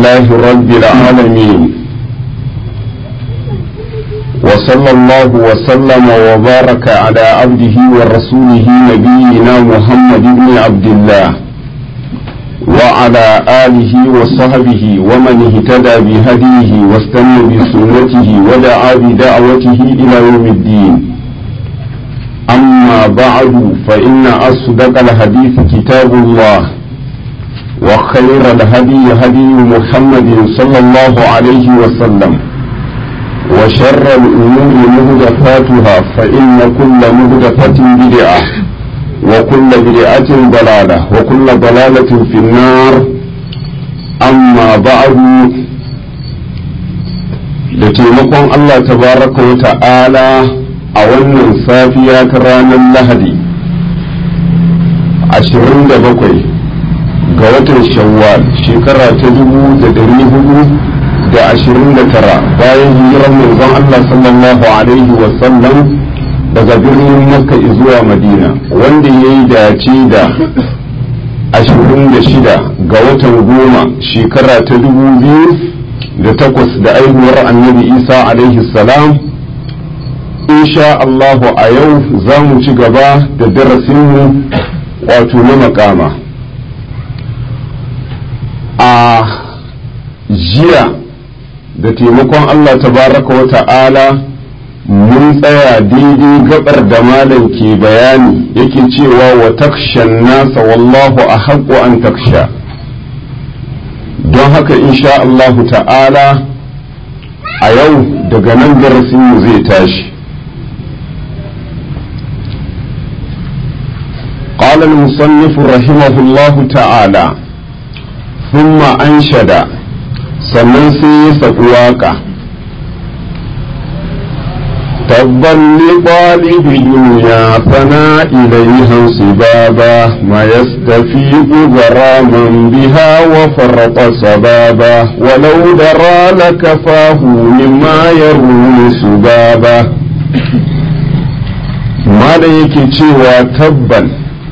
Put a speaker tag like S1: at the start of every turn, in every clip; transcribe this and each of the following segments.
S1: لله رب العالمين وصلى الله وسلم وبارك على عبده ورسوله نبينا محمد بن عبد الله وعلى آله وصحبه ومن اهتدى بهديه واستنى بسنته ودعا بدعوته إلى يوم الدين أما بعد فإن أصدق الحديث كتاب الله وخير الهدي هدي محمد صلى الله عليه وسلم وشر الأمور مهدفاتها فإن كل مهدفة بدعة وكل بدعة ضلالة وكل ضلالة في النار أما بعد da taimakon Allah tabaraka wa ta'ala a wannan safiya ta ranar lahadi 27 ga watan shawwal shekara ta dubu da dari hudu da ashirin da tara bayan hijirar manzon Allah sallallahu alaihi wasallam daga birnin makka zuwa madina wanda ya yi dace da ashirin da shida ga watan goma shekara ta dubu biyu da takwas da aihuwar annabi isa alaihi salam insha Allahu a yau za mu ci gaba da darasinmu wato na makama a jiya da taimakon Allah tabaraka wa ta'ala mun tsaya daidai gabar da malam ke bayani yake cewa wa takshan nasa wallahu a haƙo an taksha don haka insha Allah ta'ala a yau daga nan darasinmu zai tashi قال المصنف رحمه الله تعالى ثم أنشد sannan sai ya saɓi waƙa tabban liɓalibi duniya fana ilaihan su baba ma yastafiqu garaman biha wa farqa sababa walau dara lakafahu mimma yaruni su baba mala yake cewa tabban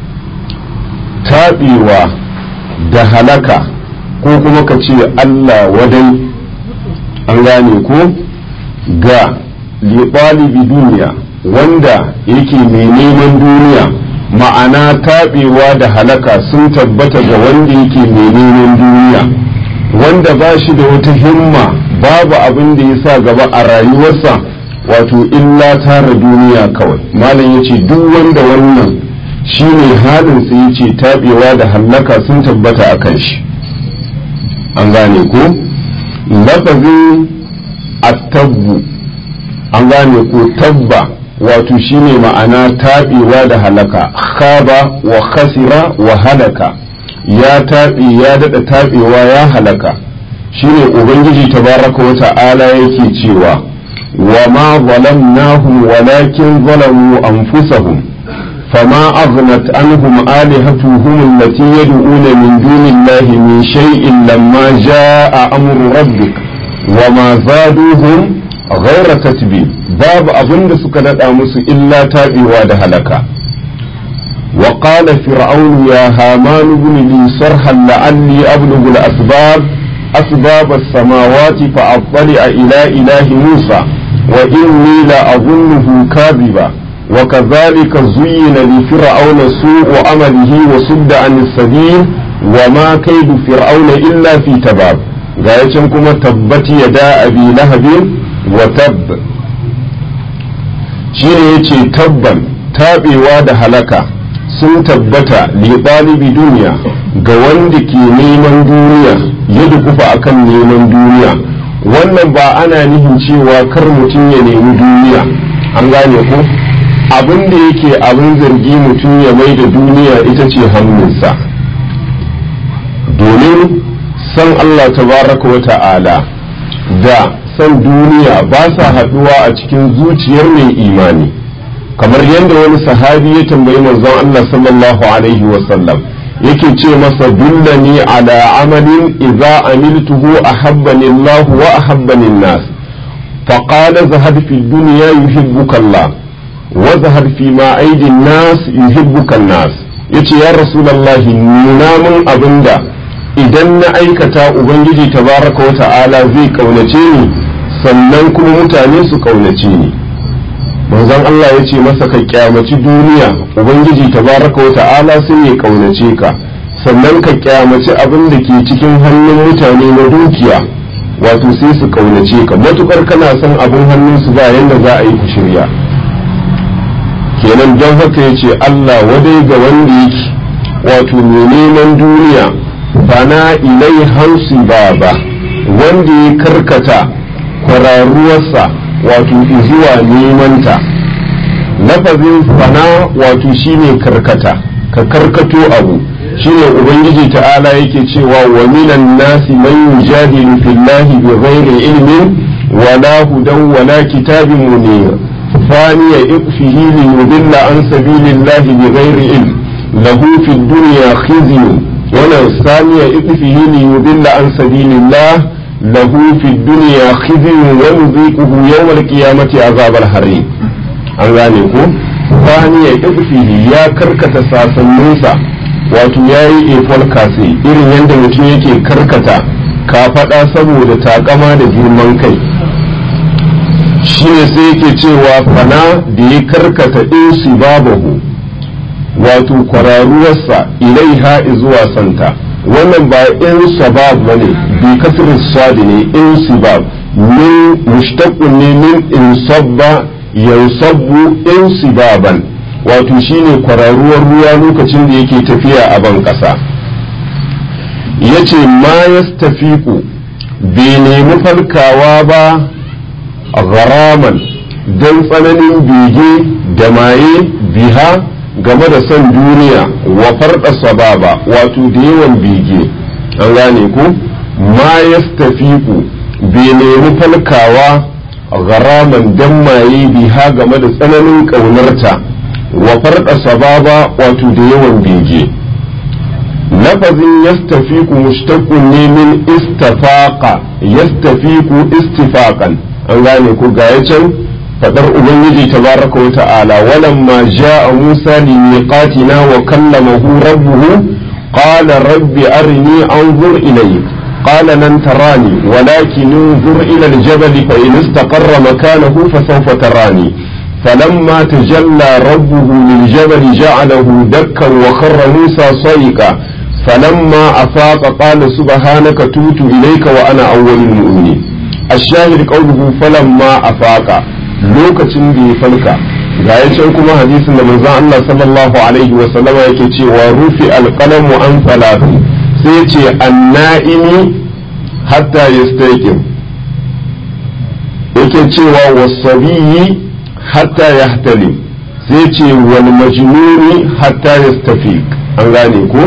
S1: taɓewa da halaka ko kuma ka ce Allah wadai an gane ko ga liɓalibi duniya wanda yake mai neman duniya ma'ana taɓewa da halaka sun tabbata ga wanda yake mai neman duniya wanda ba shi da wata himma babu abin da ya sa gaba a rayuwarsa wato illa tara duniya kawai malam ya ce duk wanda wannan shi ne halinsa ya ce taɓewa da hallaka sun tabbata a kan shi an gane ko lafazin attabbu an gane ko tabba wato shine ma'ana taɓewa da halaka khaba wa khasira wa halaka ya taɓe ya daɗa taɓewa ya halaka shine ubangiji tabaraka wa ta'ala yake cewa wa ma zalamnahum walakin zalamu anfusahum فما أغنت عنهم آلهتهم التي يدعون من دون الله من شيء لما جاء أمر ربك وما زادوهم غير تتبيب باب أظن سكنت أمس إلا تابي هلكا وقال فرعون يا هامان بن لي صرحا لعلي أبلغ الأسباب أسباب السماوات فأطلع إلى إله موسى وإني لأظنه كاذبا وكذلك زين لفرعون سوء عمله وصد عن السبيل وما كيد فرعون إلا في تباب غاية كما تبت يدا أبي لهب وتب shine yace tabban taɓewa da halaka sun tabbata liɓalibi duniya ga wanda ke neman duniya ya dukufa akan neman duniya wannan ba ana nihin cewa kar mutum ya nemi duniya an gane ko abin da yake abin zargi mutum ya mai da duniya ita ce hannunsa domin san Allah tabaraka wa ta'ala da san duniya ba sa haɗuwa a cikin zuciyar mai imani kamar yadda wani sahabi ya tambayi manzon Allah sallallahu alaihi wasallam yake ce masa dullani ala amalin idza amiltuhu ahabbani Allah wa ahabbani an-nas فقال زهد في الدنيا يحبك الله وزهد فيما أيدي الناس يحبك الناس yace ya rasulallahi nuna min abinda idan na aikata ubangiji tabaraka wa ta'ala zai kaunace ni sannan kuma mutane su kaunace ni manzon Allah ya ce masa ka kyamaci duniya ubangiji tabaraka wa ta'ala sai ya kaunace ka sannan ka kyamaci abin da ke cikin hannun mutane na dukiya wato sai su kaunace ka matukar kana son abin hannunsu ba yanda za a yi ku shirya kenan don haka ya ce Allah wadai ga wanda yake wato mai neman duniya bana ilai hansu ba ba wanda ya karkata kwararuwarsa wato zuwa nemanta lafazin fana wato shine karkata ka karkato abu shine ubangiji ta'ala yake cewa wa minan nasi man yujadilu fillahi bighairi ilmin wala hudan wala kitabin munir ثاني إقفه ليضل عن سبيل الله بغير علم له في الدنيا خزي ولا ثاني إقفه ليضل عن سبيل الله له في الدنيا خزي ونذيقه يوم القيامة عذاب الحريق an gane ko thaniya ibfihi ya karkata sasanninsa wato ya yi efol kase irin yadda mutum yake karkata kafaɗa saboda takama da girman kai shine sai yake cewa fana da ya karkata insi babahu wato kwararuwarsa ilaiha zuwa santa wannan ba in sabab bane bi kasr sadi ne in sibab min mushtaqun ne min in sabba yansabbu in sibaban wato shine kwararuwar ruwa lokacin da yake tafiya a ban kasa yace ma yastafiqu bai nemi falkawa ba gharaman don tsananin bege da maye biha game da son duniya wa farɗa sababa wato da yawan bege an gane ku ma yastafiku bai nemi falkawa gharaman don maye biha game da tsananin ƙaunarta wa farɗa sababa wato da yawan bege lafazin yastafiku mushtaqun ne min istafaqa yastafiku istifaqan an gane ko ga can fadar ubangiji tabaraka wa ta'ala walamma ja'a musa li miqatina wa kallamahu rabbuhu qala rabbi arini anzur ilayk qala lan tarani walakin انظر الى الجبل فان استقر مكانه فسوف تراني فلما تجلى ربه للجبل جعله دكا وخر موسى صيقا فلما افاق قال سبحانك تبت اليك وانا اول المؤمنين الشاهد قوله فلما أفاق lokacin da ya falka ga ya can kuma hadisin da manzon Allah sallallahu alaihi wa sallama yake cewa rufi alqalamu an salati sai ya ce annaimi hatta yastaqim yake cewa wasabiyi hatta yahtalim sai ce wal majnuni hatta yastafiq an gane ko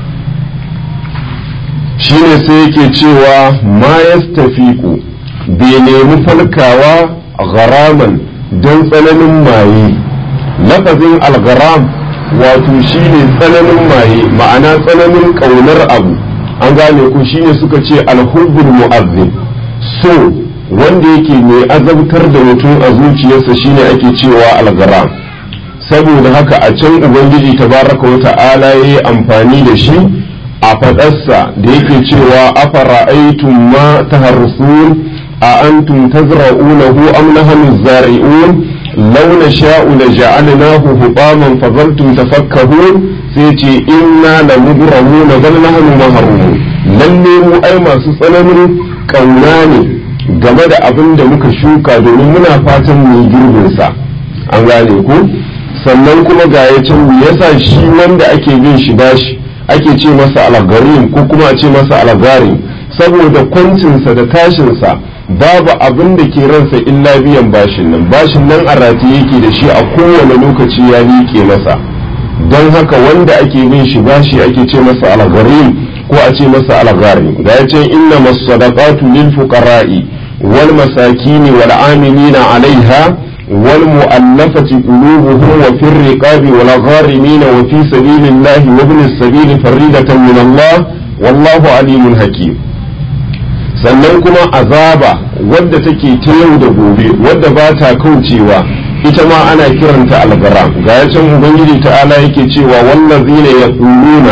S1: shine sai yake cewa ma yastafiqu bai nemi falkawa gharaman don tsananin maye lafazin algharam wato shine tsananin maye ma'ana tsananin ƙaunar abu an gane ku shine suka ce alhubbul mu'azzim so wanda yake mai azabtar da mutum a zuciyarsa shine ake cewa algharam saboda haka a can ubangiji tabaraka wa ta'ala yayi amfani da shi a faɗarsa da yake cewa afara'aytum ma taharsun أأنتم تزرعونه أم نحن الزارعون لو نشاء لجعلناه حطاما فظلتم تفكهون سيتي إنا لمبرمون بل نحن محرومون lalle mu ai masu tsananin ƙauna ne game da abin da muka shuka domin muna fatan mu girbin sa an gane ku sannan kuma ga ya can me yasa shi wanda ake bin shi bashi ake ce masa algarin ko kuma a ce masa algarin saboda kwancinsa da tashinsa babu abin da ke ransa illa biyan bashin nan bashin nan a rataye yake da shi a kowane lokaci ya liƙe masa don haka wanda ake bin shi bashi ake ce masa algharim ko a ce masa algharim ga ya ce inna masadaqatu lil fuqara'i wal masakini wal amilina alaiha wal mu'allafati qulubuhum wa fir riqabi wal gharimina wa fi sabilillahi wa ibn as-sabil faridatan min Allah wallahu alimun hakim sannan kuma azaba wadda take ta yau da gobe wadda ba ta kaucewa ita ma ana kiranta algaram ga ya can ubangiji ta'ala yake cewa wallazina yaquluna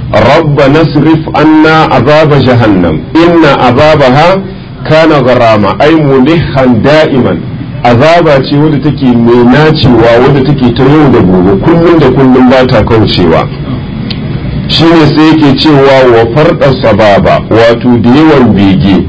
S1: ربنا اصرف عنا عذاب جهنم إن عذابها كان غراما أي ملحا دائما azaba ce wadda take mai nacewa wadda take ta yau da gobe kullum da kullum ba ta kaucewa shine sai yake cewa wa farɗa sababa wato da yawan bege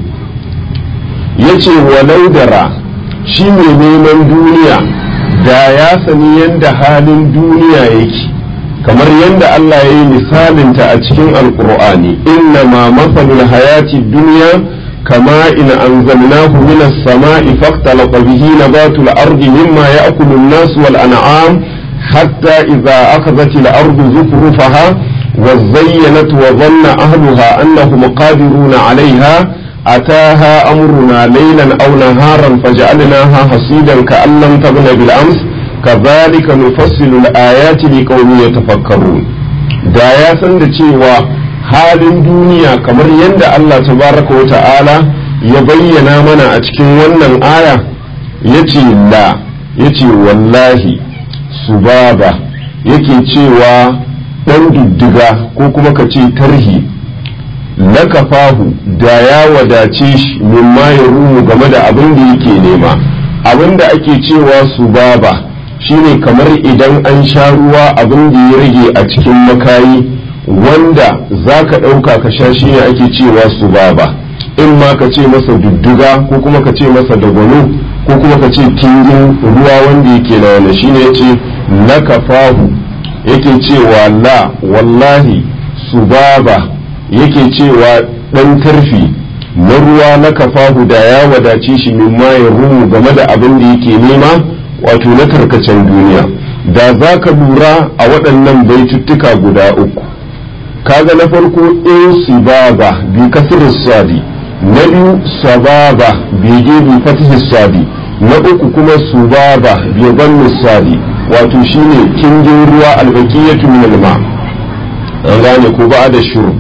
S1: ya ce walau dara shi mai neman duniya da ya sani yadda halin duniya yake kamar yadda Allah ya yi misalinta a cikin alkur'ani inna ma matsalul hayati duniya kama in anzalnahu minas sama'i faktalaqa bihi nabatul ardi mimma ya'kulu an-nas wal an'am hatta idza akhadhat al-ardu zukrufaha وزينت وظن أهلها أنهم قادرون عليها أتاها أمرنا ليلا أو نهارا فجعلناها حصيدا كأن لم تغن بالأمس كذلك نفصل الآيات لقوم يتفكرون da ya san da cewa halin duniya kamar yadda Allah tabaraka wa ta'ala ya bayyana mana a cikin wannan aya ya ce la ya ce wallahi subaba yake cewa ɗan diddiga ko kuma ka ce tarhi lakafahu da ya wadace shi mimma ya rumu game da abin da yake nema abin da ake cewa su baba shine kamar idan an sha ruwa abin da ya rage a cikin makayi wanda za ka ɗauka ka sha shi ne ake cewa su baba in ma ka ce masa dudduga ko kuma ka ce masa dagwalo ko kuma ka ce kingin ruwa wanda yake na wani shine ya ce lakafahu yake cewa la wallahi subaba yake cewa ɗan tarfi na ruwa na kafahu da ya wadace shi min ya rumu game da abin da yake nema wato na tarkacen duniya da za ka lura a waɗannan baituttuka guda uku kaga na farko in sibaba bi kasir sadi na biyu sababa bege bi fatih sadi na uku kuma subaba bi bannu sadi wato shine kingin ruwa albaqiyatu min alma an gane ko ba da shuru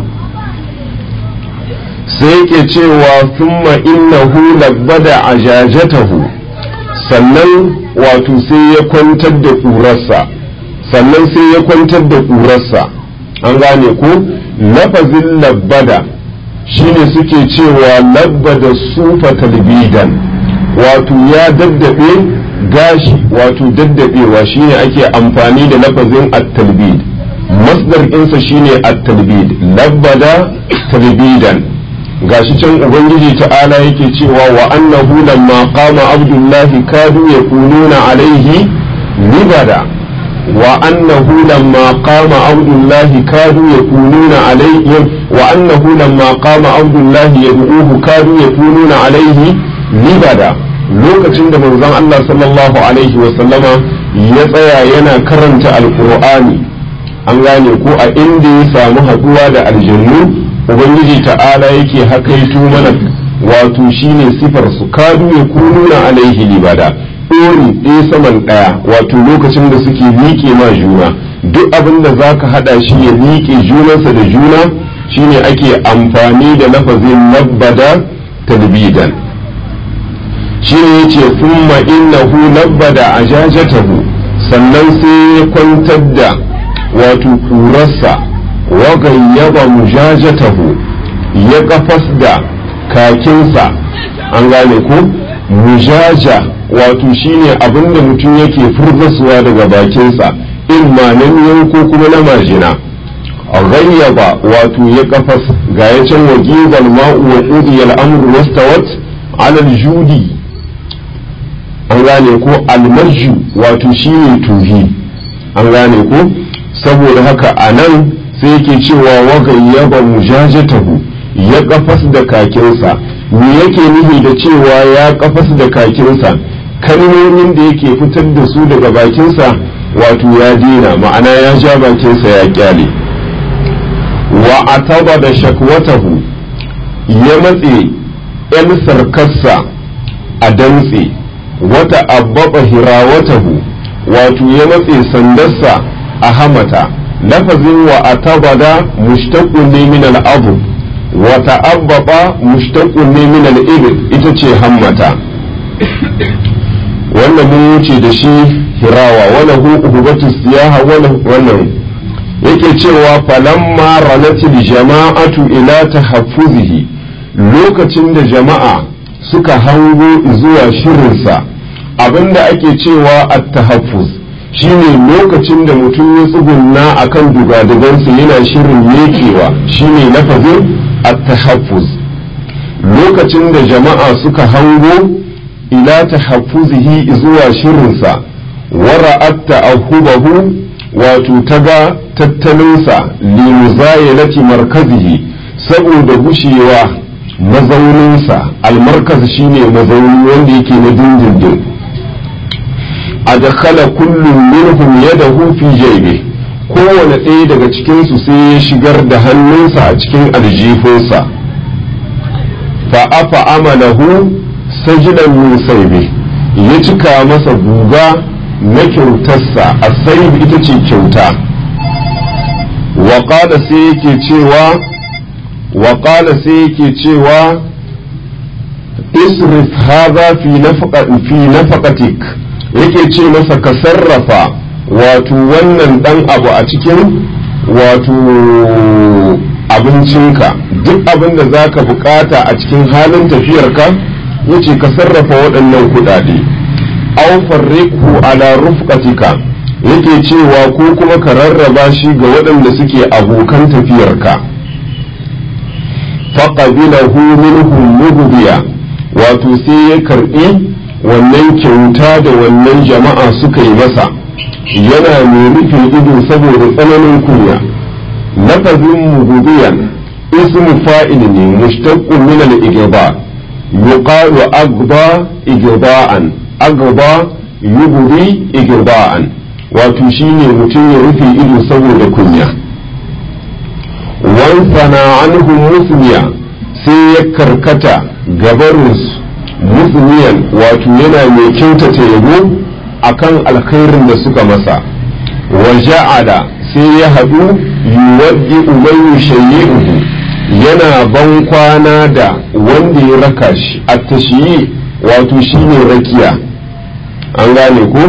S1: sai yake cewa thumma innahu labbada ajajatahu sannan wato sai ya kwantar da ƙurarsa sannan sai ya kwantar da ƙurarsa an gane ko lafazin labbada shine suke cewa labbada sufa talbidan wato ya daddabe gashi wato daddabewa shine ake amfani da lafazin at-talbid masdar ɗinsa shine at-talbid labbada talbidan gashi can ubangiji ta'ala yake cewa wa annahu lamma qama abdullahi kadu yakununa alaihi libada wa annahu lamma qama abdullahi kadu yakununa alaihi wa annahu lamma qama abdullahi yad'uhu kadu yakununa alaihi libada lokacin da manzon Allah sallallahu alaihi wa sallama ya tsaya yana karanta alqur'ani an gane ko a inda ya samu haduwa da aljannu ubangiji ta'ala yake hakaito mana wato shine sifar su kadu ya kununa alaihi libada ɗori ɗaya saman ɗaya wato lokacin da suke miƙe ma juna duk abin da za ka haɗa shi ya miƙe junansa da juna shine ake amfani da lafazin labbada talbidan shine yace thumma innahu labbada ajajatahu sannan sai ya kwantar da wato kurarsa wagayyaba mujajatahu ya kafas da kakinsa an gane ko mujaja wato shine abinda mutum yake furzasuwa daga bakinsa in ma na miyan ko kuma na majina gayyaba wato ya kafas ga ya can wajiban ma'u wa qudiya al-amru wastawat ala al-judi an gane ko al-marju wato shine tuhi an gane ko saboda haka anan sai yake cewa wagayyaba mujajatahu ya kafas da kakinsa me yake nufi da cewa ya kafas da kakinsa kalmomin da yake fitar da su daga bakinsa wato ya dina ma'ana ya ja bakinsa ya kyale wa ataba da shakwatahu ya matse yan sarkarsa a dantse wata abbaba hirawatahu wato ya matse sandarsa a hamata lafazin wa atabada mushtaqun ne min al-abu wa ta'abbaba mushtaqun ne min al-ibil ita ce hammata wannan mun wuce da shi hirawa wala hu uhubatu siyaha wala wannan yake cewa falamma ranatil jama'atu ila tahaffuzihi lokacin da jama'a suka hango zuwa shirinsa abinda ake cewa at-tahaffuz shine lokacin da mutum ya tsugunna akan dugadugansa yana shirin mekewa shine lafazin at-tahaffuz lokacin da jama'a suka hango ila tahaffuzihi zuwa shirinsa wara'at ta'ahubahu wato taga tattalinsa limuzayilati markazihi saboda gushewa mazauninsa almarkaz shine mazauni wanda yake na dindindin adkhala kullum minhum yadahu fi jaybi kowane ɗaya daga cikinsu sai ya shigar da hannunsa a cikin aljifinsa fa afa amalahu sajilan min saibi ya cika masa guga na kyautarsa a saibi ita ce kyauta wa sai yake cewa wa sai yake cewa isrif hadha fi nafaqatik yake ce masa ka sarrafa wato wannan dan abu a cikin wato abincinka duk abin da za ka bukata a cikin halin tafiyarka yace ka sarrafa waɗannan kuɗaɗe aw farriqhu ala rufqatika yake cewa ko kuma ka rarraba shi ga waɗanda suke abokan tafiyarka faqabilahu minhum mughdiya wato sai ya karɓi wannan kyauta da wannan jama'a suka yi masa yana mai rufe ido saboda tsananin kunya lafazin mughdiyan ismu fa'il ne mushtaqqun min al-igba yuqalu agba igda'an agba yubdi igda'an wato shine mutum ya rufe ido saboda kunya wansana anhu musniya sai ya karkata gabarinsu musniyan wato yana mai kyautata yabo akan alkhairin da suka masa wa ja'ala sai ya haɗu yuwaddi umayyu shayyi'uhu yana ban kwana da wanda ya raka shi a tashiyi wato shine rakiya an gane ko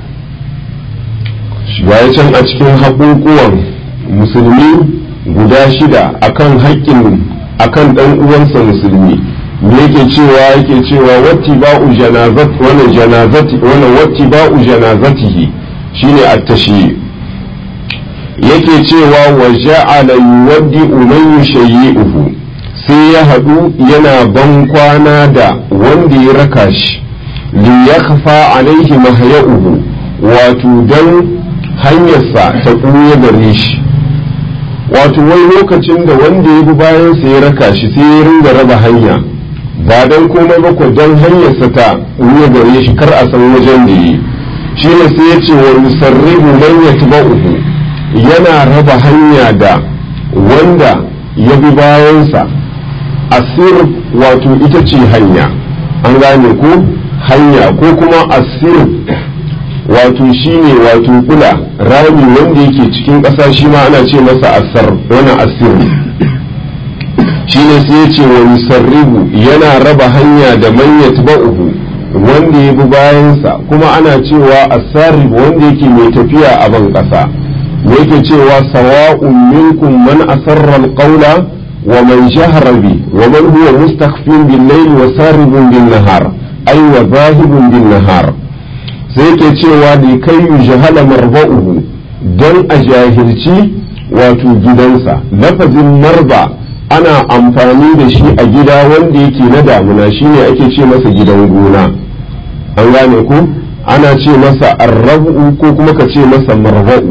S1: ya can a cikin haƙuƙuwan musulmi guda shida akan haƙƙin akan ɗan uwansa musulmi me yake cewa yake cewa watti ba'u janazat wannan janazati wannan watti ba'u janazatihi shine at-tashi yake cewa wa ja'ala yuwaddi man yushayyi'uhu sai ya haɗu yana ban kwana da wanda ya raka shi li yakhfa alaihi mahya'uhu wato dan hanyarsa ta ɓuya gare shi wato wai lokacin da wanda ya bi bayansa ya raka shi sai ya ringa raba hanya ba don komai ba ko don hanyarsa ta ɓuya gare shi kar a san wajen da yi shi ne sai ya ce wa musarribu man yatba'uhu yana raba hanya da wanda ya bi bayansa asir wato ita ce hanya an gane ko hanya ko kuma asir wato shine wato kula rami wanda yake cikin ƙasa shi ma ana ce masa asar wani asir shine sai ya ce wa musarribu yana raba hanya da man yatba'uhu wanda ya bi bayansa kuma ana cewa asarib wanda yake mai tafiya a ban ƙasa yake cewa sawa'un minkum man asarra alqawla wa man jahara bi wa man huwa mustakhfin bil layl wa saribun bin nahar ay wa zahibun bin nahar sai yake cewa da kai yujhala marba'uhu dan a jahilci wato gidansa lafazin marba ana amfani da shi a gida wanda yake na damuna shine ake ce masa gidan gona an gane ku ana ce masa arrabu ko kuma ka ce masa marba'u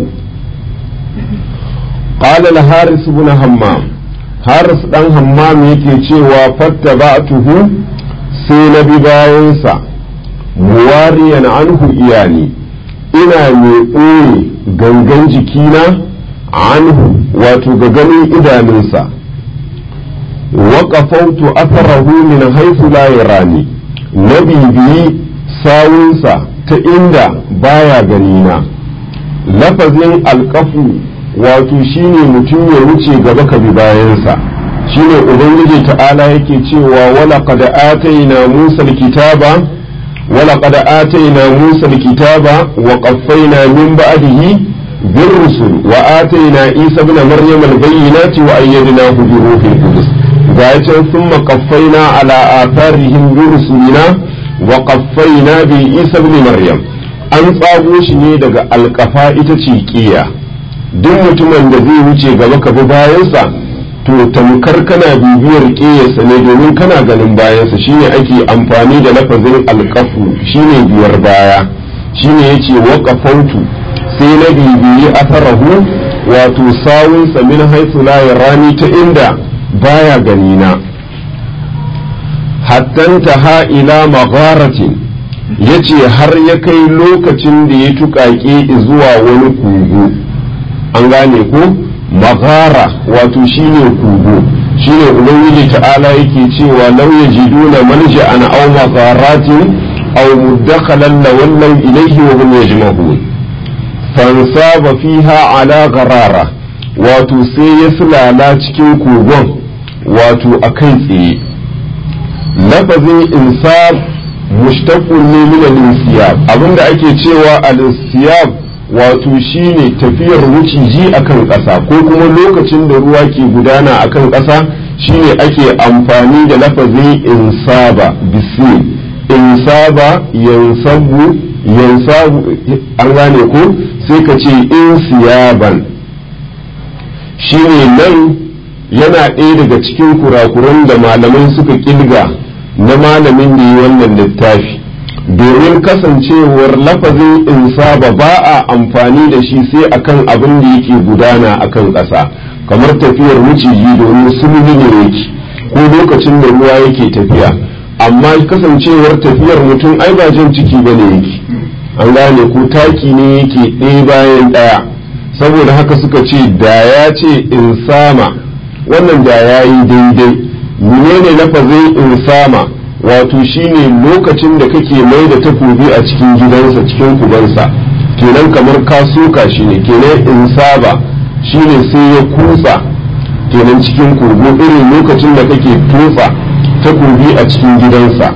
S1: قال الحارث بن همام حارث دان همام yake cewa fattaba'tuhu sai na bi bayansa muwariyan anhu iyani ina mai ɓoye gangan jikina anhu wato ga ganin idanunsa waƙafautu atharahu min haifu la yarani na bibiyi sawunsa ta inda baya ganina lafazin alƙafu wato shine mutum ya wuce gaba ka bi bayansa shine ubangiji ta'ala yake cewa wala qad ataina musa alkitaba wala qad ataina musa alkitaba wa qaffayna min ba'dihi بالرسل وآتينا عيسى ابن مريم البينات وأيدناه بروح القدس ذات ثم قفينا على آثارهم برسلنا وقفينا بعيسى ابن مريم an tsago shi ne daga alkafa ita ce kiya duk mutumin da zai wuce gaba ka bi bayansa to tamkar kana bibiyar ƙiyarsa ne domin kana ganin bayansa shine ake amfani da lafazin alkafu shine biyar baya shine yace waqafautu sai na bibiyi atharahu wato sawunsa min haythu la yarani ta inda baya gani na hattanta ha ila magharatin yace har ya kai lokacin da ya tuƙaƙe zuwa wani kogo an gane ko maghara wato shine kogo shine ubangiji ta'ala yake cewa law yajiduna malja'an aw magharatin aw muddakhalan lawallaw ilayhi wa hum yajmahun fansaba fiha ala gharara wato sai ya sulala cikin kogon wato a kai tsaye lafazin insab mushtaqun ne min al-insiyab abinda ake cewa al-insiyab wato shine tafiyar wuciji akan ƙasa ko kuma lokacin da ruwa ke gudana akan ƙasa shine ake amfani da lafazin insaba bisi insaba yansabu yansabu an gane ko sai ka ce insiyaban shine nan yana ɗaya daga cikin kurakuran da malamai suka kilga na malamin da yi wannan littafi domin kasancewar lafazin insaba ba a amfani da shi sai akan abin da yake gudana akan ƙasa kamar tafiyar maciji domin sulhu ne yake ko lokacin da ruwa yake tafiya amma kasancewar tafiyar mutum ai ba jan ciki ba ne yake an gane ko taki ne yake ɗaya bayan ɗaya saboda haka suka ce da ya ce insama wannan da ya yi daidai menene lafazin insama wato shine lokacin da kake mai da takobi a cikin gidansa cikin kubansa kenan kamar ka soka shi ne kenan insaba shine sai ya kutsa kenan cikin kogo irin lokacin da kake tofa takobi a cikin gidansa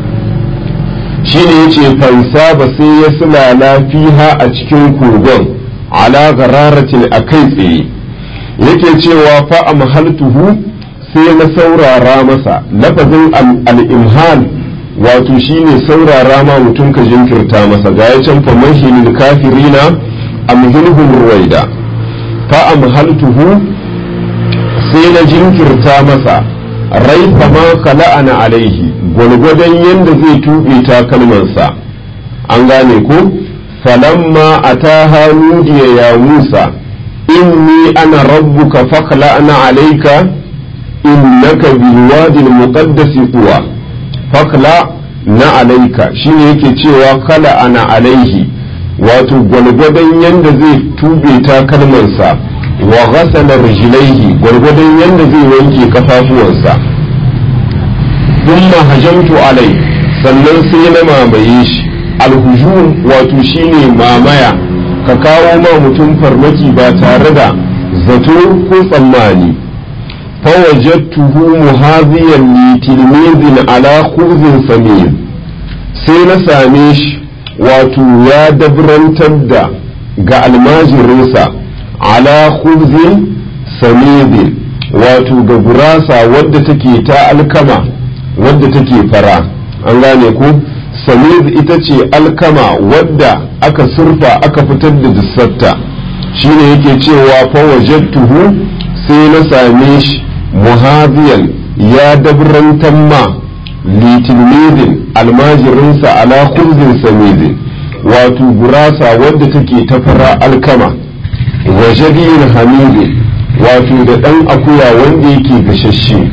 S1: shine yace fansaba sai ya sulala fiha a cikin kogon ala gararatin a kai tsaye yake cewa fa amhaltuhu sai na saurara masa lafazin al-imhal wato shine saurara ma mutum ka jinkirta masa ga ya can famahilil kafirina amhilhum ruwaida fa amhaltuhu sai na jinkirta masa raifa ma kala'ana alaihi gwalgwadon yadda zai tuɓe takalmansa an gane ko falamma ataha nudiya ya musa inni ana rabbuka fakhla'na alayka innaka bilwadi almuqaddasi tuwa fakla na alayka shine yake cewa kala ana alaihi wato gwalgwadon yanda zai tube takalmansa wa ghasala rijlaihi gwargwadon yanda zai wanke kafafuwansa thumma hajamtu alai sannan sai na mamaye shi alhujum wato shine mamaya ka kawo ma mutum farmaki ba tare da zato ko tsammani fawajattuhu muhaziyan li tilmizin ala khubzin samir sai na same shi wato ya dabrantar da ga almajirinsa ala khubzin samidin wato ga gurasa wadda take ta alkama wadda take fara an gane ku samid ita ce alkama wadda aka surfa aka fitar da dissarta shine yake cewa fawajattuhu sai na same shi muhaziyan ya dabrantan ma litilmidin almajirinsa ala khubzin samidin wato gurasa wadda take ta fara alkama wa jadiyin hamidin wato da ɗan akuya wanda yake gashashe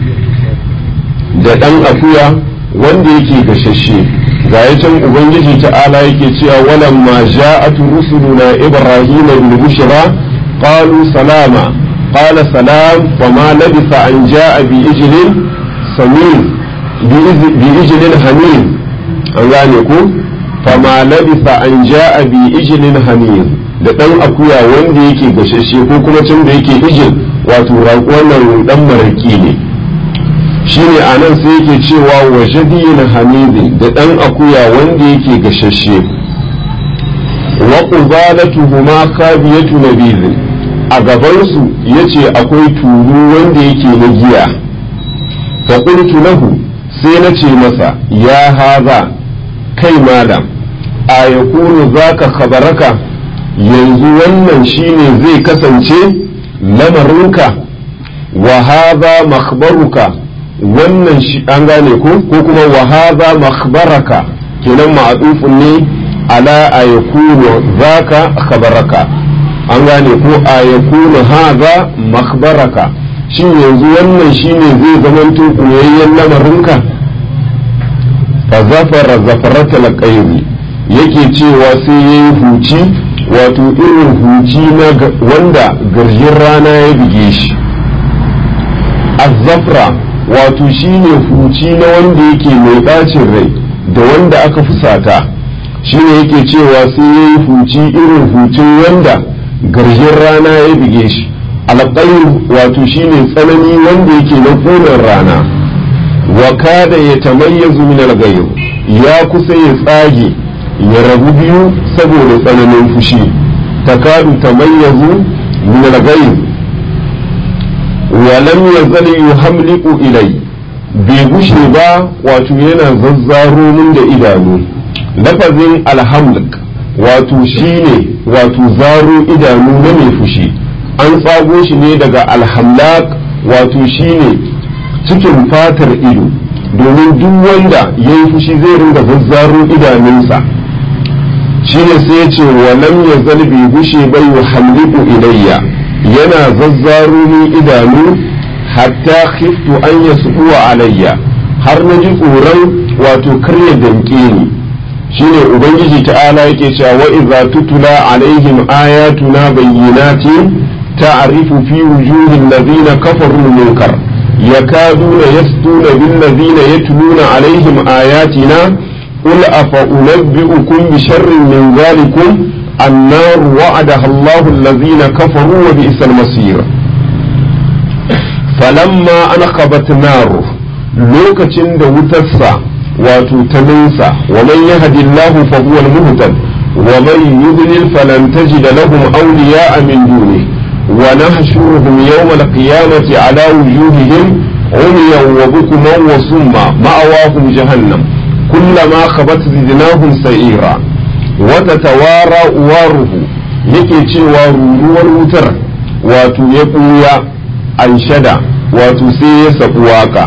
S1: da ɗan akuya wanda yake gashashe ga ya can ubangiji ta'ala yake cewa walan ma ja'atu rusuluna ibrahima bil bushra qalu salama qala salam fama labisa an ja'a bi ijlin samin bi ijlin hamim an gane ko fama labisa an ja'a bi ijlin hamim da dan akuya wanda yake gashashe ko kuma can da yake ijil wato wannan dan maraki ne shine a nan sai yake cewa wa jadiyin hamidin da ɗan akuya wanda yake gashashe wa qubalatuhuma kabiyatu nabizin a gabansu yace akwai tulu wanda yake na giya fa qultu lahu sai na ce masa ya haza kai malam a yakunu zaka khabaraka yanzu wannan shine zai kasance lamarinka wa haza makhbaruka wannan shi an gane ko ko kuma wa haza makhbaraka kenan ma'adufun ne ala a yakunu zaka khabaraka an gane ko a yakunu haza makhbaraka shin yanzu wannan shine zai zamanto koyayyen lamarinka fa zafara zafarata alqayri yake cewa sai yayi huci wato irin huci na wanda garjin rana ya bige shi azzafra wato shine huci na wanda yake mai bacin rai da wanda aka fusata shine yake cewa sai ya yi huci irin hucin wanda garjin rana ya bige shi alƙayin wato shine tsanani wanda yake na ƙunar rana wa kada ya tamayyazu min alghayr ya kusa ya tsage ya rabu biyu saboda tsananin fushi takadu tamayyazu min alghayr wa lam yazal yuhamliqu ilai bai gushe ba wato yana zazzaro min da idanu lafazin alhamlik wato shine wato zaro idanu na mai fushi an tsago shi ne daga alhamlak wato shine cikin fatar ido domin duk wanda ya yi fushi zai ringa zazzaro idanunsa shine sai ya ce walam ya zalbi gushe bai yuhamliqu ilayya yana zazzaro min idanu hatta khiftu an yasbuwa alayya har na ji tsoron wato karya danke ni shine ubangiji ta'ala yake cewa wa idza tutula alaihim ayatuna bayyinatin ta'rifu fi wujuhil ladina kafaru munkar yakaduna yasduna bil ladina yatluna alaihim ayatina qul afa unabbi'ukum bi sharrin min dhalikum النار وعدها الله الذين كفروا وبئس المصير فلما أنخبت ناره لوكتشن دوتسا وتتنسى ومن يهد الله فهو المهتد ومن يضلل فلن تجد لهم أولياء من دونه ونحشرهم يوم القيامة على وجوههم عميا وبكما وصما مأواهم جهنم كلما خبت زدناهم سعيرا wata tawara uwaruhu yake cewa ruruwar wutar wato ya ɓuya an shada wato sai ya sabu waka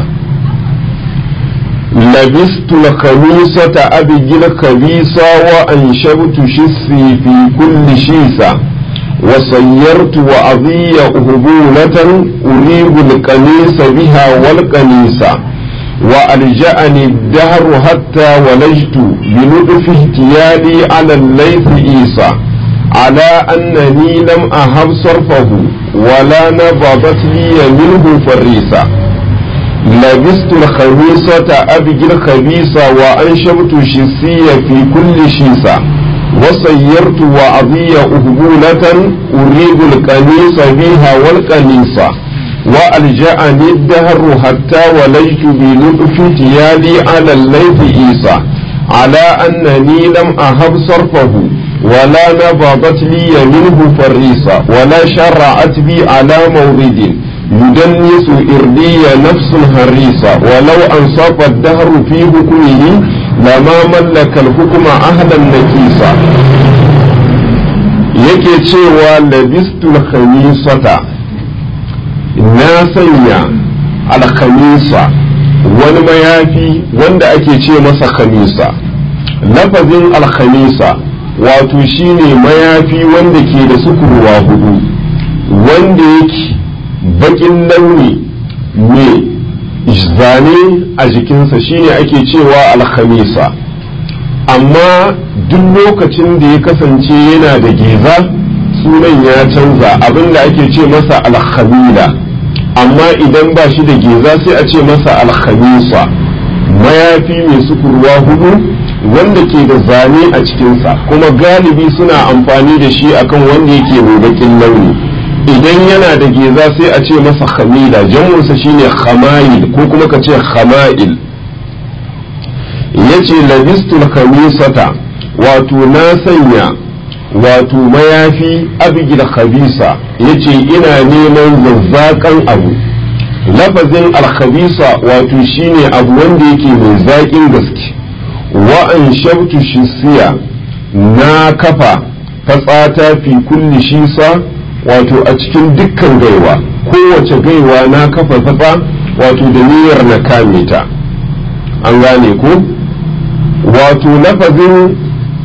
S1: labistu khamisata abigil khabisa wa an shabtu shissi fi kulli shisa wa sayyartu wa adhiya uhbulatan uribu al-qamisa biha wal qamisa وألجأني الدهر حتى ولجت بلطف اهتيالي على الليث إيسى على أنني لم أهب صرفه ولا نبضت لي منه فريسة لبست الخميسة أبجي الخبيثة وأنشبت شسية في كل شيسة وصيرت وأضي أهبولة أريد القميص بها والقميصة وألجأني الدهر حتى ولجت بلطف تيالي على الليث إيسى على أنني لم أهب صرفه ولا نبضت لي منه فريسة ولا شرعت بي على مورد يدنس إردي نفس هريسة ولو أنصف الدهر في حكمه لما ملك الحكم أهلا نكيسا yake cewa labistul khamisata na sanya alkhamisa wani mayafi wanda ake ce masa khamisa lafazin alkhamisa wato shine mayafi wanda ke da sukurwa hudu wanda yake bakin launi mai zane a jikinsa shine ake cewa alkhamisa amma duk lokacin da ya kasance yana da geza sunan ya canza abinda ake ce masa alkhamila amma idan ba shi da geza sai a ce masa alkhamisa mayafi mai sukurwa hudu wanda ke da zane a cikinsa kuma galibi suna amfani da shi akan wanda yake mai bakin launi idan yana da geza sai a ce masa khamila jamunsa shine khamayil ko kuma ka ce khama'il yace labistul khamisata wato na sanya wato mayafi abigil khabisa yace ina neman zazzakan abu lafazin alkhabisa wato shine abu wanda yake mai zaƙin gaske wa an shabtu shisiya na kafa fatsata fi kulli shisa wato a cikin dukkan gaiwa kowace gaiwa na kafa fatsa wato da niyyar na kame ta an gane ko wato lafazin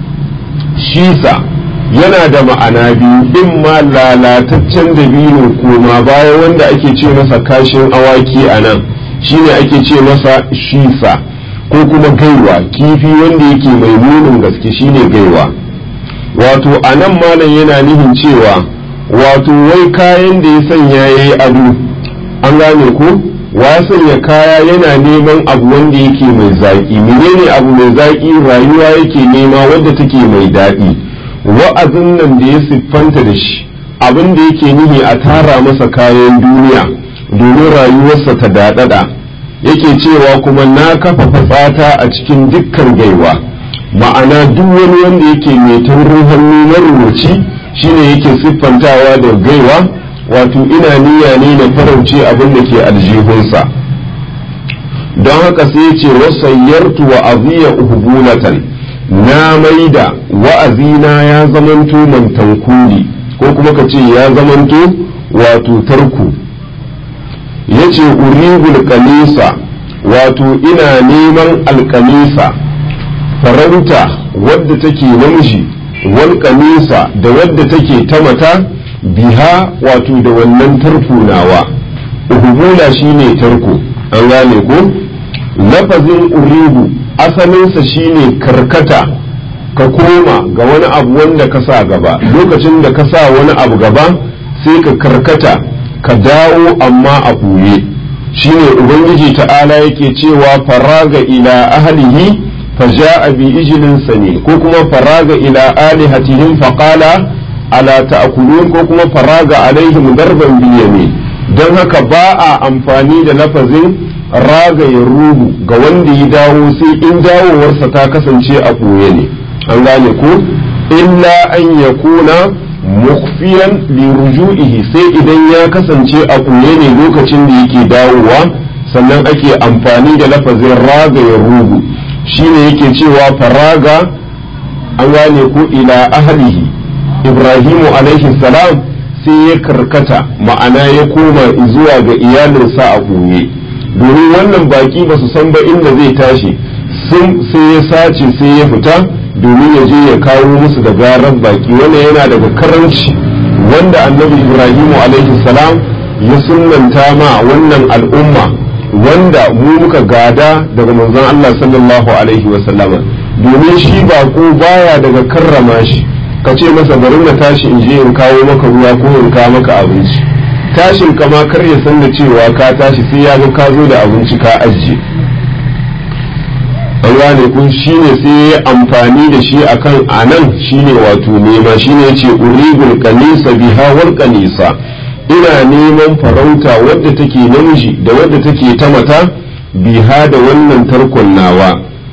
S1: shisa yana da ma'ana biyu in ma lalataccen dabino koma baya wanda ake ce masa kashin awaki a nan shine ake ce masa shisa ko kuma gaiwa kifi wanda yake mai munin gaske shine gaiwa wato a nan malam yana nihin cewa wato wai kayan da ya sanya ya yi ado an gane ko wa sanya kaya yana neman abu wanda yake mai zaƙi menene abu mai zaƙi rayuwa yake nema wadda take mai daɗi wa'azin nan da ya siffanta da shi abin da yake nihi a tara masa kayan duniya domin rayuwarsa ta daɗaɗa yake cewa kuma na kafa fatsata a cikin dukkan gaiwa ma'ana duk wani wanda yake mai taurin hannu na rubuci shine yake siffantawa da gaiwa wato ina niyya ne na farauce abin da ke aljihunsa don haka sai ya ce wasayyartu wa aziya uhbulatan na maida wa'azina ya zamanto mantankuli ko kuma ka ce ya zamanto wato tarku ya ce uribul kamisa wato ina neman alkamisa farauta wadda take namiji wal kamisa da wadda take ta mata biha wato da wannan tarko nawa uhubula shine tarko an gane ko lafazin uribu asalinsa shine karkata ka koma ga wani abu wanda ka sa gaba lokacin da ka sa wani abu gaba sai ka karkata ka dawo amma a ɓoye shine ubangiji ta'ala yake cewa faraga ila ahlihi faja'a bi ijlin sani ko kuma faraga ila alihatihim faqala ala ta'kulun ko kuma faraga alaihim darban bil yamin don haka ba a amfani da lafazin raga ya rubu ga wanda ya dawo sai in dawowarsa ta kasance a ɓoye ne an gane ko illa an yakuna mukhfiyan li ruju'ihi sai idan ya kasance a ɓoye ne lokacin da yake dawowa sannan ake amfani da lafazin raga ya rubu shine yake cewa faraga an gane ko ila ahlihi ibrahimu alaihi salam sai ya karkata ma'ana ya koma zuwa ga iyalinsa a ɓoye domin wannan baki ba su san ba inda zai tashi sun sai ya sace sai ya fita domin ya je ya kawo musu da garar baki wannan yana daga karanci wanda annabi ibrahimu alaihi salam ya sunanta ma wannan al'umma wanda mu muka gada daga manzon Allah sallallahu alaihi wasallama domin shi bako baya daga karrama shi ka ce masa bari na tashi in je in kawo maka ruwa ko in kawo maka abinci tashin kama kar ya san da cewa ka tashi sai ya ga ka zo da abinci ka ajiye an gane kun shine sai ya amfani da shi akan anan shine wato nema shine yace uribul kanisa biha wal kanisa ina neman farauta wadda take namiji da wadda take ta mata biha da wannan tarkon nawa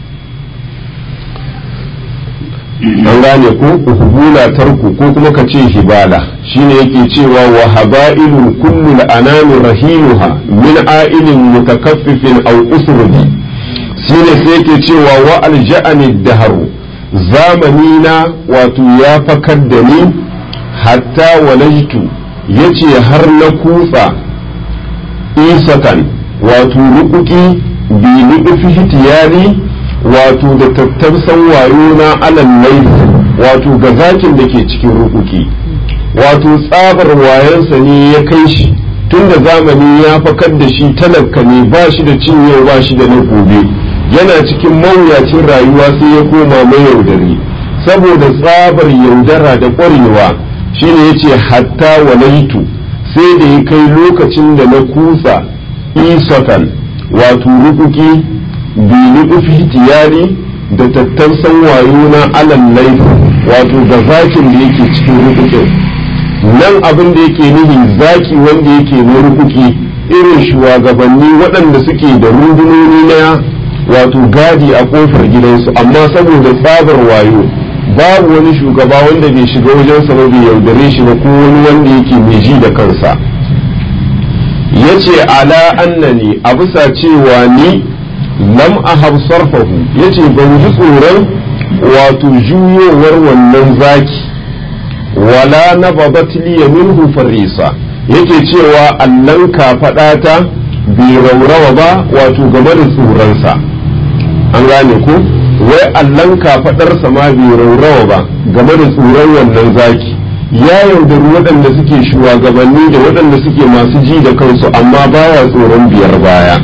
S1: an gane ko uhbula tarku ko kuma ka ce hibala shine yake cewa wa haba'ilun kullu al'anami rahinuha min a'ilin mutakaffifin aw usrudi shine sai yake cewa wa alja'ani daharu zamani na wato ya fakar da ni hatta walajtu yace har na kutsa isatan wato rukuki bi nufi hitiyari wato da tattarsan wayo na alan laifi wato ga zakin da ke cikin rukuki wato tsabar wayansa ne ya kai shi tun da zamani ya fakar da shi talaka ne ba shi da cin yau ba shi da na gobe yana cikin mawuyacin rayuwa sai ya koma mai yaudari saboda tsabar yaudara da ƙwarewa shine ya ce hatta walaitu sai da ya kai lokacin da na kusa isatan wato rukuki bini tiyari da tattausan wayo na alan laifi wato ga zakin da yake cikin rukukin nan abin da yake nuhi zaki wanda yake na rukuki irin shugabanni waɗanda suke da rundunoni na wato gadi a ƙofar gidansu amma saboda tsabar wayo babu wani shugaba wanda bai shiga wajen sa ba bai yaudare shi ba ko wani wanda yake mai ji da kansa yace ala annani a bisa cewa ni lam ahab sarfahu yace ban ji tsoron wato juyowar wannan zaki wala na babatli minhu farisa yake cewa allan kafaɗata bai raurawa ba wato game da tsoronsa an gane ko wai allan kafaɗarsa ma bai raurawa ba game da tsoron wannan zaki ya yaudari waɗanda suke shugabanni da waɗanda suke masu ji da kansu amma baya tsoron biyar baya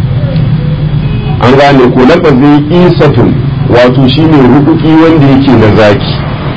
S1: an gane ko lafazin isatun wato shine rukuki wanda yake na zaki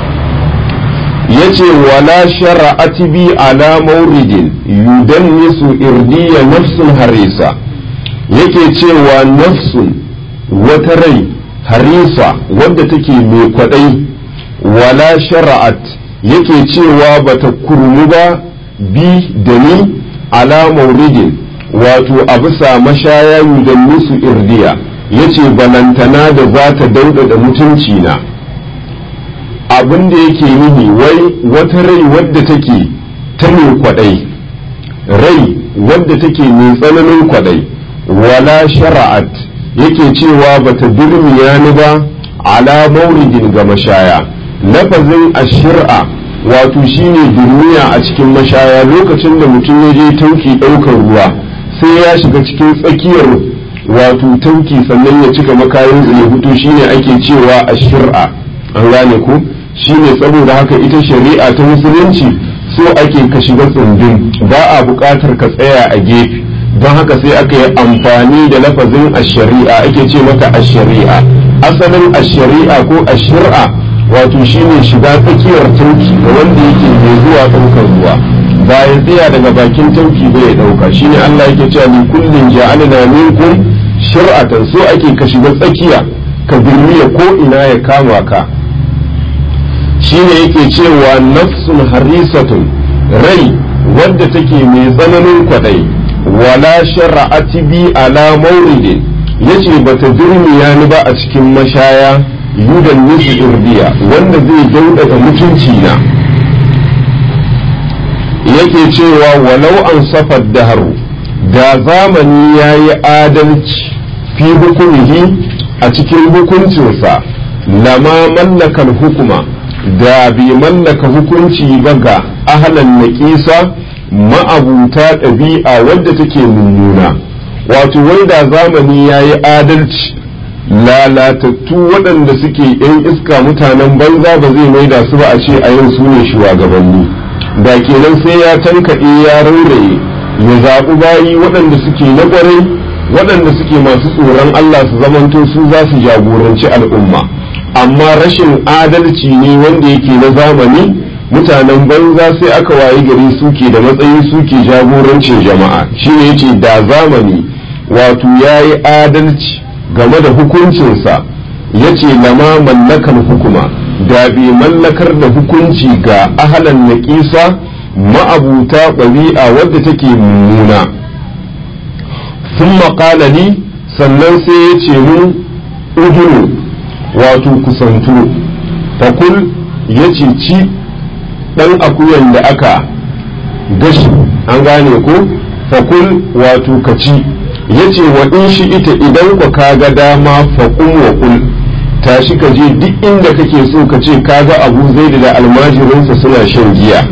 S1: yace wala shara'ati bi ala mauridin yudannisu irdiya nafsun harisa yake cewa nafsun wata rai harisa wadda take mai kwadai wala shara'at yake cewa bata kurmu ba bi da ni ala mauridin wato a bisa mashaya yudannisu irdiya yace balantana da za ta daudada mutunci na abin da yake nihi wai wata rai wadda take ta mai kwadai rai wadda take mai tsananin kwadai wala shara'at yake cewa bata durmiya ni ba ala mauridin ga mashaya lafazin ashir'a wato shine durmiya a cikin mashaya lokacin da mutum ya je tauki ɗaukar ruwa sai ya shiga cikin tsakiyar wato tauki sannan ya cika makayin ya fito shine ake cewa ashir'a an gane ku shine saboda haka ita shari'a ta musulunci so ake ka shiga tsundun ba a buƙatar ka tsaya a gefe don haka sai aka yi amfani da lafazin ashari'a ake ce mata ashari'a asalin ashari'a ko ashir'a wato shine shiga tsakiyar tauki ga wanda yake mai zuwa ɗaukar ruwa ba ya tsaya daga bakin tauki ba ya ɗauka shine Allah yake cewa ni kullin ja'alna minkum shir'atan so ake ka shiga tsakiya ka birniya ko ina ya kama ka shine yake cewa nafsun harisatun rai wadda take mai tsananin kwadai wala shara'ati bi ala mauridin yace bata durmiya ni ba a cikin mashaya yudan nisu irdiya wanda zai daudada mutunci na yake cewa walau an safar daharu da zamani ya yi adalci fi hukumihi a cikin hukuncinsa lama mallakar hukuma da bai mallaka hukunci ba ga ahalan naƙisa ma'abuta ɗabi'a wadda take mummuna wato wai da zamani ya yi adalci lalatattu waɗanda suke ‘yan iska mutanen banza ba zai maida su ba a ce a yau su ne shugabanni da kenan sai ya tankaɗe ya rauraye ya zaɓi bayi waɗanda suke na ƙwarai waɗanda suke masu tsoron Allah su zamanto su za su jagoranci al'umma amma rashin adalci ne wanda yake na zamani mutanen banza sai aka wayi gari suke da matsayi suke jagorancin jama'a shine yace da zamani wato ya yi adalci game da hukuncinsa ya ce lama mallakar hukuma da bai mallakar da hukunci ga ahalan naƙisa ma'abuta ɗabi'a wadda take mummuna sun maƙalali sannan sai ya ce mun udunu wato kusantu fakul ya ce ci ɗan akuyan da aka gashi an gane ko fakul wato ka ci ya ce wa in shi ita idan ku kaga dama faƙun wa ƙul tashi ka je duk inda kake so ka ce kaga abu zai da almajirinsa suna shan giya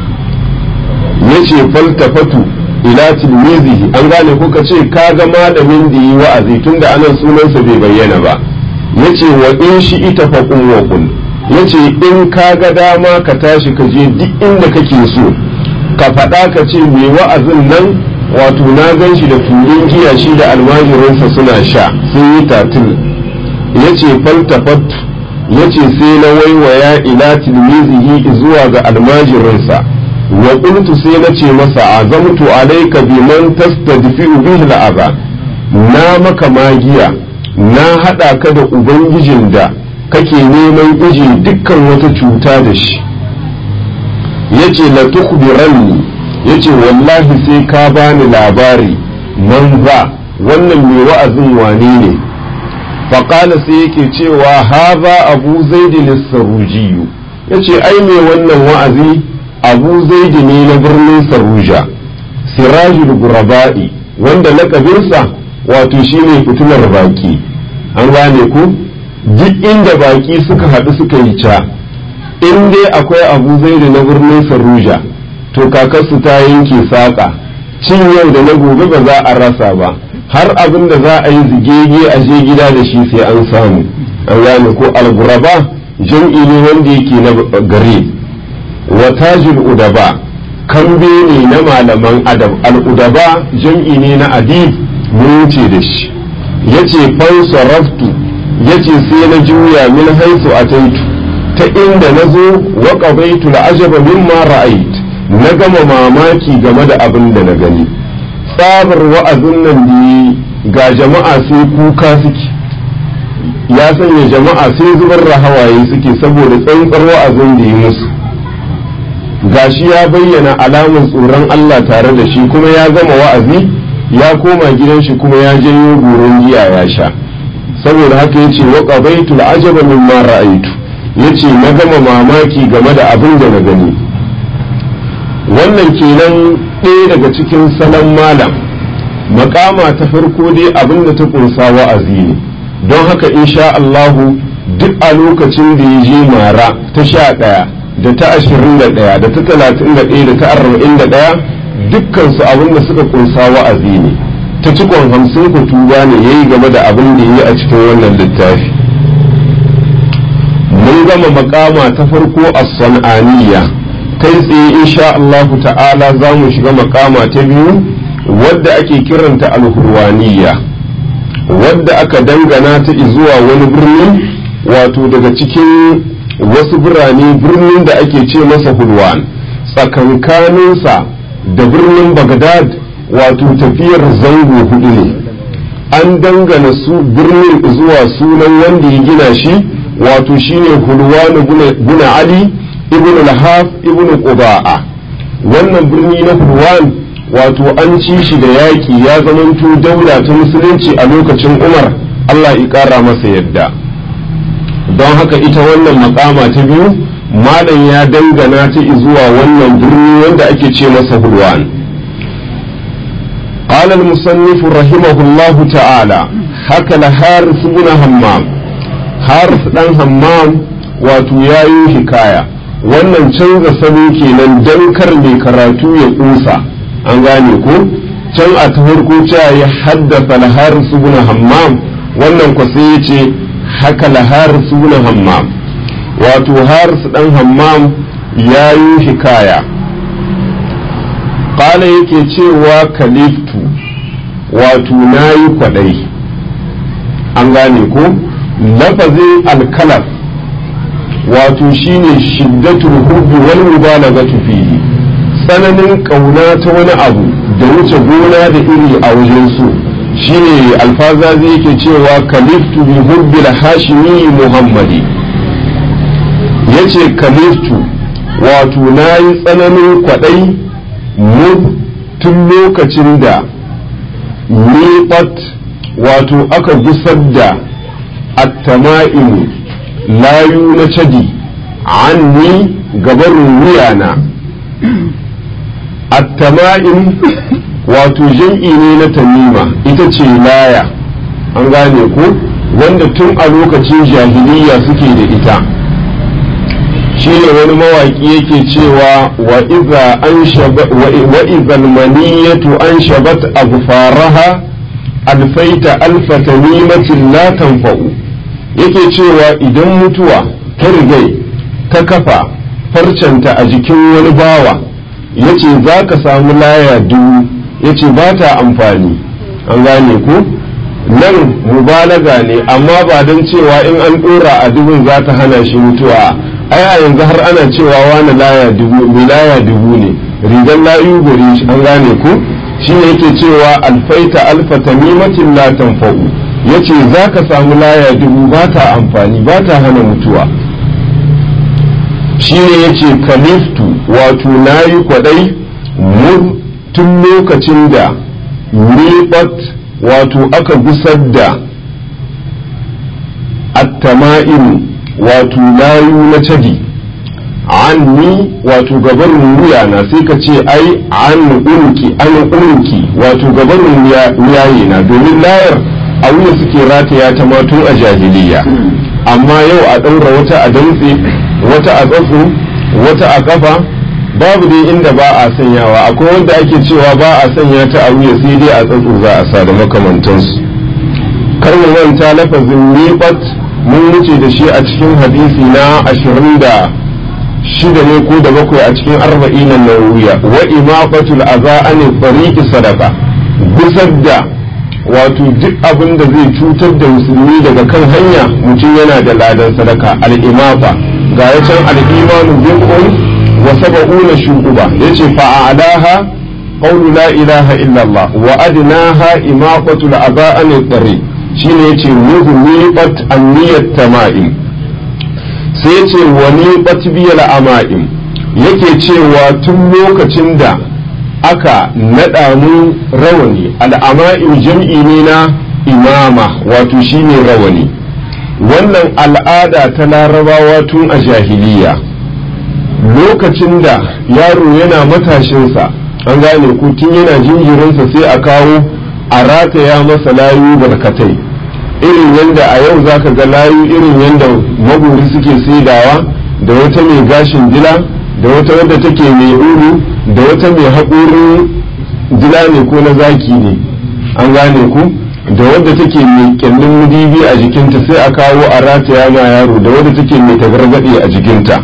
S1: ya ce faltafatu ila tilmizihi an gane ko ka ce kaga malamin da yi wa'azi tunda anan sunansa bai bayyana ba ya ce wa in shi ita faƙun wa ƙul ya ce in kaga dama ka tashi ka je duk inda kake so ka faɗa ka ce mai wa'azin nan wato na gan shi da turin giya shi da almajirinsa suna sha sun yi tatil ya ce faltafat ya ce sai na waiwaya ila tilmizihi zuwa ga almajirinsa wa qultu sai na ce masa azamtu alayka biman tastadfi'u bihi al'aba na maka magiya na hada ka da ubangijin da kake neman iji dukkan wata cuta da shi yace la tukhbiranni yace wallahi sai ka bani labari man za wannan mai wa'azin wane ne faƙala sai yake cewa haza abu zaidi lissarujiyu ya ce ai mai wannan wa'azi abu zaidi ne na birnin saruja sirajul guraba'i wanda lakabinsa wato shine fitilar baki an gane ku duk inda baki suka haɗu suka yi ca in dai akwai abu zaidi na birnin saruja to kakarsu ta yanke saƙa cin yau da na gobe ba za a rasa ba har abin da za a yi zigege a je gida da shi sai an samu an gane ko alguraba jam'i ne wanda yake na gare wa tajul udaba kambe ne na malaman adab al'udaba jam'i ne na adib mun wuce da shi yace fansaraftu yace sai na juya min haisu ataitu ta inda na zo wa qabaitu al'ajaba mimma ra'ait na gama mamaki game da abin da na gani tsabar wa'azin nan da ga jama'a sai kuka suke ya sanya jama'a sai zubar da hawaye suke saboda tsantsar wa'azin da yi musu gashi ya bayyana alamun tsoron Allah tare da shi kuma ya gama wa'azi ya koma gidan shi kuma ya janyo goron giya ya sha saboda haka ya ce wa qabaitul ajaba mimma ra'aitu yace na gama mamaki game da abin da na gani wannan kenan ɗaya daga cikin salon malam makama ta farko dai abin da ta kunsa wa'azi ne don haka insha Allahu duk a lokacin da ya je mara ta sha ɗaya da ta ashirin da ɗaya da ta talatin da ɗaya da ta arba'in da ɗaya dukkansu abin da suka kunsa wa'azi ne ta cikon hamsin ku tuba ne ya yi game da abin da ya yi a cikin wannan littafi mun gama makama ta farko a san'aniya kai tsaye insha Allahu ta'ala za mu shiga makama ta biyu wadda ake kiranta alhurwaniya wadda aka dangana ta zuwa wani birni wato daga cikin wasu birane birnin da ake ce masa hulwan tsakankaninsa da birnin bagdad wato tafiyar zango hudu ne an dangana su birnin zuwa sunan wanda ya gina shi wato shine hulwan guna ali ibn al-haf ibn quba'a wannan birni na hulwan wato an ci shi da yaƙi ya zamanto daula ta musulunci a lokacin umar allah ya ƙara masa yadda don haka ita wannan makama ta biyu malam ya dangana ta zuwa wannan birni wanda ake ce masa hulwan قال المصنف رحمه الله تعالى حكى الحارث بن همام حارث بن همام wato ya yi hikaya wannan canza salo kenan dan kar mai karatu ya kusa an gane ko can a ta farko cewa ya haddasa al-haris ibn hammam wannan ko sai ya ce haka al-haris ibn hammam wato haris dan hammam ya yi hikaya qala yake cewa kaliftu wato nayi kwadai an gane ko lafazin alkalaf wato shine shiddatul hubbi wal mubalaghatu fihi tsananin kauna ta wani abu da wuce gona da iri a wajen su shine alfazazi yake cewa kaliftu bi hubbil hashimi muhammadi yace kaliftu wato nayi tsananin kwadai mu tun lokacin da miƙat wato aka gusar da attama'imu layu na cadi anni gabarin wuyana attama'im wato jam'i ne na tamima ita ce laya an gane ko wanda tun a lokacin jahiliya suke da ita shi ne wani mawaƙi yake cewa wa iza maniyatu an shabat abfaraha alfaita alfa tamimatin la tanfa'u yake cewa idan mutuwa ta rigai ta kafa farcanta a jikin wani bawa yace za ka samu laya dubu yace ba ta amfani an gane ku nan mubalaga ne amma ba don cewa in an ɗora a dubun za ta hana shi mutuwa ai a yanzu har ana cewa wani laya dubu mai laya dubu ne rigar layu gare shi an gane ku shi ne yake cewa alfaita alfa tamimatin la tanfa'u yace za ka samu laya dubu ba ta amfani ba ta hana mutuwa shi ne yace kaliftu wato nayi kwadai mu tun lokacin da nibat wato aka gusar da at-tama'im wato layu na cadi anni wato gabanin wuya na sai ka ce ai an unki an unki wato gabanin wuyaye na domin layar a wuya suke rataya ta matun a jahiliya amma yau a ɗaura wata a dantse wata a tsatso wata a kafa babu dai inda ba a sanyawa akwai wanda ake cewa ba a sanya ta a wuya sai dai a tsatso za a sa da makamantansu kar mu manta lafazin miqat mun wuce da shi a cikin hadisi na ashirin da shida ne ko da bakwai a cikin arba'in na nawiya wa imaqatul aza an tariqi sadaqa gusar da wato duk abin da zai cutar da musulmi daga kan hanya mutum yana da ladan sadaka al-imafa ga ya can al-imanu bid'un wa sab'una shu'uba yace fa a'laha qawlu la ilaha illa Allah wa adnaha imaqatul aza an tariq shine yace muhmiqat an-niyyat tama'im sai ce wani batbiyal ama'im yake cewa tun lokacin da aka naɗa mun rawani al'ama'im jam'i ne na imama wato shine rawani wannan al'ada ta larabawa tun a jahiliya lokacin da yaro yana matashinsa an gane ku tun yana jinjirinsa sai a kawo a rataya masa layu barkatai irin yadda a yau zaka ga layu irin yadda maguri suke saidawa da wata mai gashin dila da wata wadda take mai uru da wata mai haƙurin dila ne ko na zaki ne an gane ku da wadda take mai kyallin mudibi a jikinta sai a kawo a rataya ma yaro da wadda take mai tagargaɗe a jikinta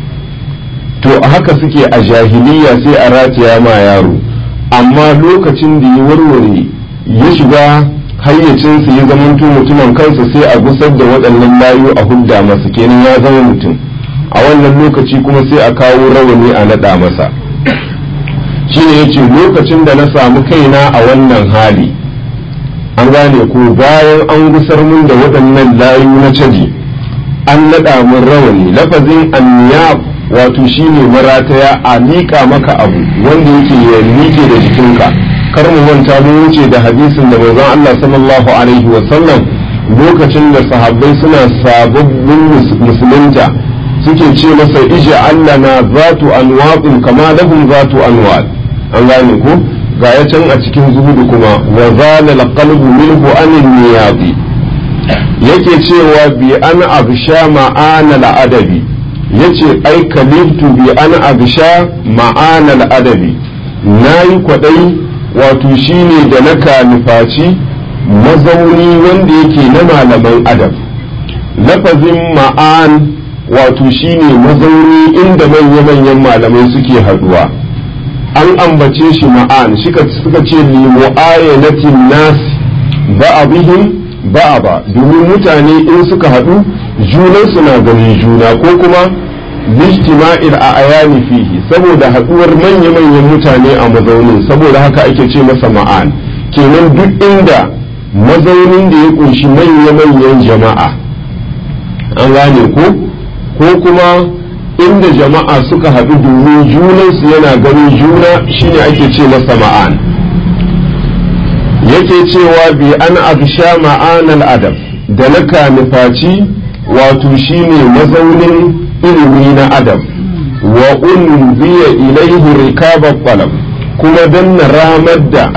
S1: to haka suke a jahiliya sai a rataya ma yaro amma lokacin da ya warware ya shiga hayyacinsa ya zamanto mutumin kansa sai a gusar da waɗannan layu a hudda masa kenan ya zama mutum a wannan lokaci kuma sai a kawo rawani a naɗa masa shine yace lokacin da na samu kaina a wannan hali an gane ko bayan an gusar mun da waɗannan layu na caji an naɗa mun rawani lafazin anniyab wato shine marataya a miƙa maka abu wanda yake ya miƙe da jikinka kar mu manta mun wuce da hadisin da manzon Allah sallallahu alaihi wa sallam lokacin da sahabbai suna sababbin musulunta suke ce masa ija allana zatu anwaqin kama lahum zatu anwaq an gane ko ga ya can a cikin zuhudu kuma wa zala alqalbu minhu an niyadi yake cewa bi an absha ma'ana al'adabi yace ai kaliftu bi an absha ma'ana al'adabi nayi kwadai wato shine da na kalifaci mazauni wanda yake na malaman adab lafazin ma'an wato shine mazauni inda manya-manyan malamai suke haduwa an ambace shi ma'an suka ce limu'ayanatin nas ba'abihim ba'aba domin mutane in suka haɗu junansu na ganin juna ko kuma lijtima'il a ayani fihi saboda haɗuwar manya-manyan mutane a mazaunin saboda haka ake ce masa ma'an kenan duk inda mazaunin da ya kunshi manya-manyan jama'a an gane ko ko kuma inda jama'a suka haɗu domin junansu yana ganin juna shine ake ce masa ma'an yake cewa bi an absha ma'anal adab da na kanifaci wato shine mazaunin ilimi na adam wa unbiya ilaihi rikabar qalab kuma dan na ramar da